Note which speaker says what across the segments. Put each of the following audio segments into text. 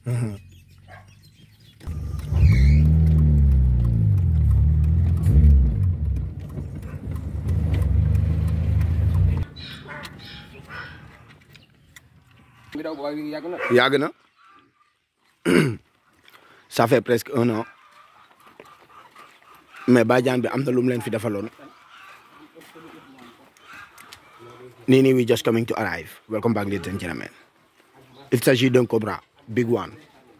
Speaker 1: ngi daw waaye yàgg na.
Speaker 2: yàgg na ça fait presque un an mais Badiane bi am na lu mu leen fi defaloon Nini we just coming to arrive welcome back ladies and gentlemen il s'agit d'un Cobra big one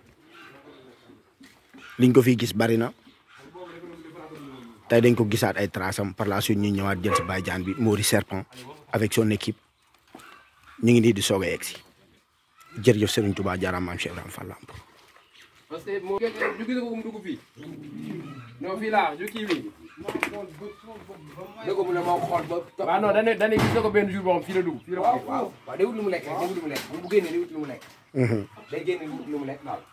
Speaker 2: liñ ko fi gis bari na tey dañ ko gisaat ay trasam par la suite ñu ñëwaat jël si Badiane bi Mori Serpent avec son équipe ñu ngi nii di soog a yegg si jërëjëf Serigne Touba jaaraam maam Cheikh Ibrahima Fall Lamp
Speaker 1: parce que moo ñu gis ko mu dugg fii. non fii laa ju kii bi. dégg ko mu ne ma xool ba. waaw non dañuy dañuy gis ko benn jour boo xam fii la dugg. fii la ko waaw waaw day wut lu mu lekk rek day wut lu mu lekk bu génnee day wut lu mu lekk. day génne wut lu mu lekk daal.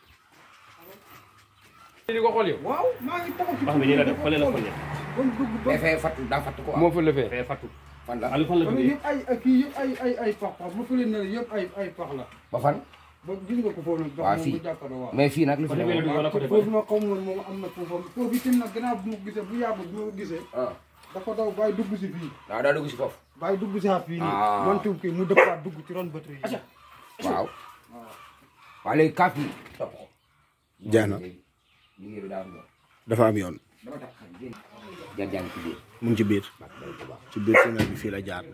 Speaker 1: di ko xool yow.
Speaker 3: waaw maa ngi taxaw ci
Speaker 4: wax bi nii la def fële la fële.
Speaker 3: kon dugg ba
Speaker 1: mais fee fattu daa fattu quoi.
Speaker 4: moo fa lëfee fee fattu.
Speaker 1: fan la
Speaker 4: Aliou fan la
Speaker 3: kon
Speaker 4: jógee.
Speaker 3: yëpp ay ay kii yëpp ay ay ay pax pax bu fële na yëpp ay ay pax la
Speaker 1: ba fan.
Speaker 3: ba gis nga ko foofu nag
Speaker 1: waaw
Speaker 3: moom
Speaker 1: fii.
Speaker 3: bu jàkkaarloo waaw
Speaker 1: mais fii nag lu fi
Speaker 4: Kon
Speaker 1: ne
Speaker 4: dafay dugg wala côté
Speaker 3: foofu nag xaw ma moom am na foofu foofu itam nag gannaaw bu ma ko gisee bu yàggul bu ma ko gisee
Speaker 1: ah
Speaker 3: dafa daw bàyyi dugg si fii
Speaker 1: waaw daa dugg si foofu.
Speaker 3: bàyyi dugg si fii nii
Speaker 1: Ah.
Speaker 3: man tuub kii mu dëppaat dugg ci ron batterie yi
Speaker 1: waaw. waaw léegi kaaf yi topp ko.
Speaker 2: jeex na
Speaker 1: liggéey bi daa am yoon.
Speaker 2: dafa am yoon
Speaker 1: dama tax xam génn. jar jàng ci biir.
Speaker 2: mu ngi ci biir ci biir tunnel bi fii la jaar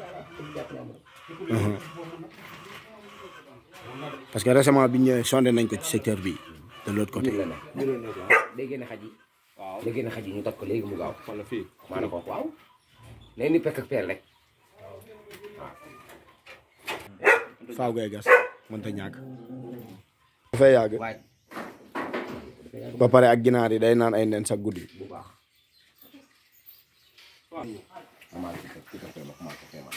Speaker 2: Mhm. parce que récemment bi ñu ñëwee sondé nañ ko ci secteur bi de l'autre côté
Speaker 1: biir la nekk biir la nekk waaw day génne xaj yi. waaw day génne xaj yi ñu toj ko léegi mu gaaw.
Speaker 4: wala fii.
Speaker 1: maa ne ko waaw. léegi ni pekk ak peel rek.
Speaker 2: faaw ngay gas mënta ñàkk dafay yàgg
Speaker 1: waaye
Speaker 2: ba pare ak ginaar yi day naan ay nen sa guddi
Speaker 1: bu baax. commencé ko ci kafé ma commencé ko ma.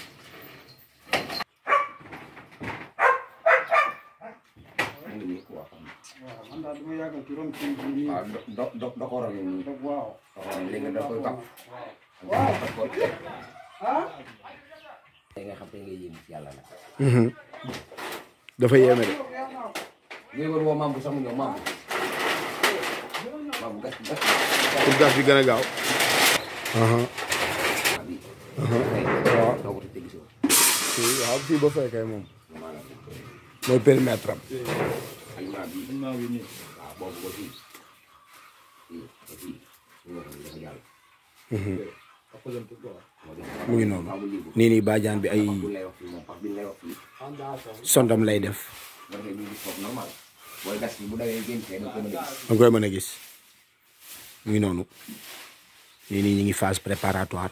Speaker 1: mu ngi nii quoi.
Speaker 3: waaw man daal dama yàggal ci ron kii bi nii
Speaker 1: waaw do do do doxoroon nañu nii.
Speaker 3: daf waaw
Speaker 1: doxoroon léegi da koy topp.
Speaker 3: waaw
Speaker 1: da koy
Speaker 3: ah
Speaker 1: da nga xam te ngay yéem ci yàlla nag.
Speaker 2: Mhm. dafa yéeme de
Speaker 1: ngay wër woo mambu sax mu ñëw mambu. mambu gas gas.
Speaker 2: pour gas bi gën a gaaw aha
Speaker 1: waaw. doo ko tëj gisoo.
Speaker 2: fii waaw fii ba fekkee moom mooy périmètre am
Speaker 1: aliment bi
Speaker 4: maa ngi nii.
Speaker 1: waaw boobu ba fii. fii ba fii. su ma xam dafa jàll.
Speaker 4: ëppalante quoi.
Speaker 1: moo di
Speaker 2: mu ngi noonu
Speaker 1: maamu liibu.
Speaker 2: nii nii Badiane bi ay
Speaker 1: pax bi lay wax fii moom pax bi lay wax fii.
Speaker 2: sondam lay def
Speaker 1: nga defee ñu gis foofu normal. booy gas bi bu dawee génn fee da ko mën a gis.
Speaker 2: da nga koy mën a gis mu ngi noonu nii nii ñu ngi phase préparatoire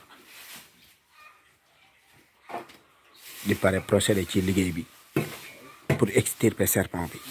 Speaker 2: di pare procédé ci liggéey bi pour extirper serpent bi